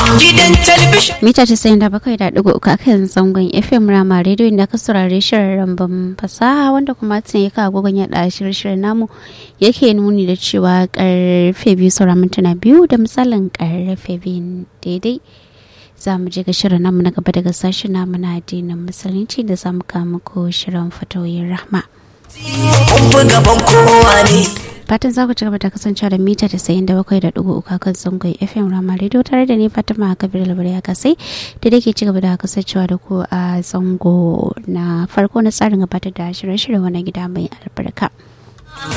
gidan talabishin mita casa'in da bakwai da ɗigo uku akan zangon fm rama rediyo da ka saurari shirin ramban fasaha wanda kuma tun ya kawo gogon yaɗa shirye-shiryen namu yake nuni da cewa karfe biyu saura mintuna biyu da misalin karfe biyu daidai za mu je ga shirin namu na gaba daga sashen namu na addinin musulunci da za mu kawo muku shirin fatoyin rahma. kun gaban kowa ne fatan za ku ci gaba da kasancewa da mita tasa'in da bakwai da ɗigo uku kan zangon fm rama radio tare da ni fatima kabir labarai a kasai da dake ci gaba da kasancewa da ku a zango na farko na tsarin gabatar da shirye-shirye wani gida mai albarka